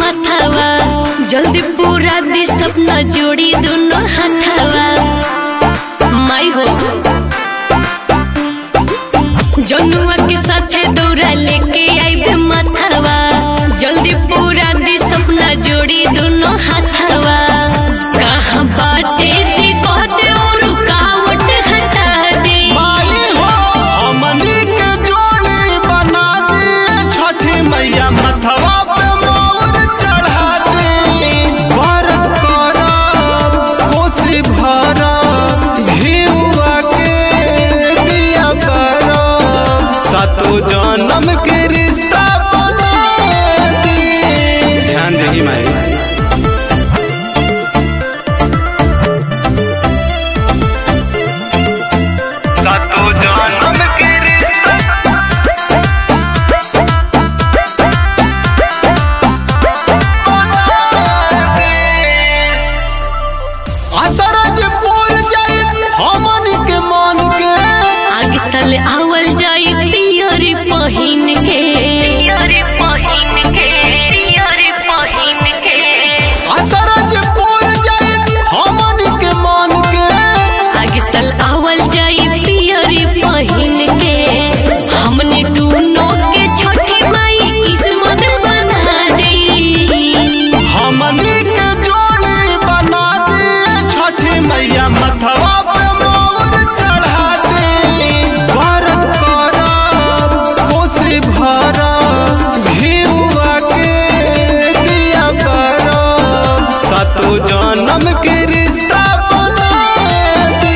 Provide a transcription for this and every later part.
माथावा जल्दी पूरा दी सपना जोड़ी दोनों हाथावा माई हो जनुआ के साथे दौड़ा लेके आइबे माथावा जल्दी पूरा दी सपना जोड़ी दोनों हाथावा कहाँ बाटे दी कहते और रुकावट हटा दे माली हो हमनी के जोड़ी बना दे छठी मैया मथवा पे मोर चढ़ा दे व्रत करब कोसी भरब घिउआ के दिया बरब सातो जन्म के रिश्ता बना दे ध्यान देही माई सातो जन्म के रिश्ता असरज पूर जाई हमनी के मन के आगे साल आवल जाई पियरी पहिन के पियरी पहिन के पियरी पहिन के असरज पूर जाई हमनी के मन के आगे साल आवल जाई पियरी पहिन के हमने दोनों के छठी माई किस्मत बना दी हमनी के जोड़ी बना दे छठी मैया मथवा पे मोर चढ़ा दे व्रत करब कोसी भरब घिउआ के दिया बरब सातो जन्म के रिश्ता बना दे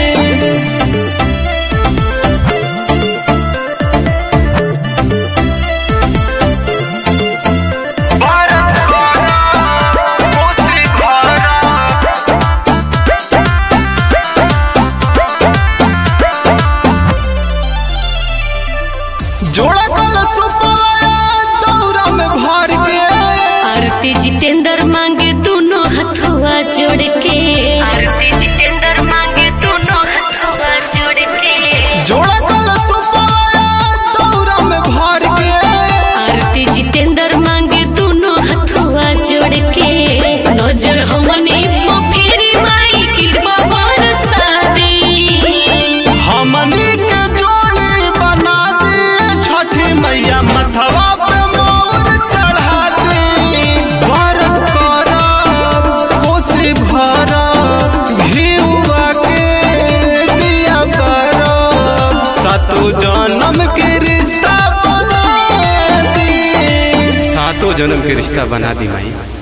भारत कोसी भारत जोड़ा कल सुपवाया दौरा में भर के आरती जितेंद्र मांगे दोनों हथुआ जोड़ के आरती जितेंद्र मांगे दोनों हथुआ जोड़ के जोड़ा कल सुपवाया दौरा में भर के आरती जितेंद्र मांगे दोनों हथुआ जोड़ के नजर हमने पे फेरी माई कृपा बरसा दे हमनी के जोड़ी बना दे छठी मैया मथवा पे मोर चढ़ा दे व्रत करब कोसी भरब घिउआ के दिया बरब सातो जन्म के रिश्ता बना दे सातो जन्म के रिश्ता बना दी माई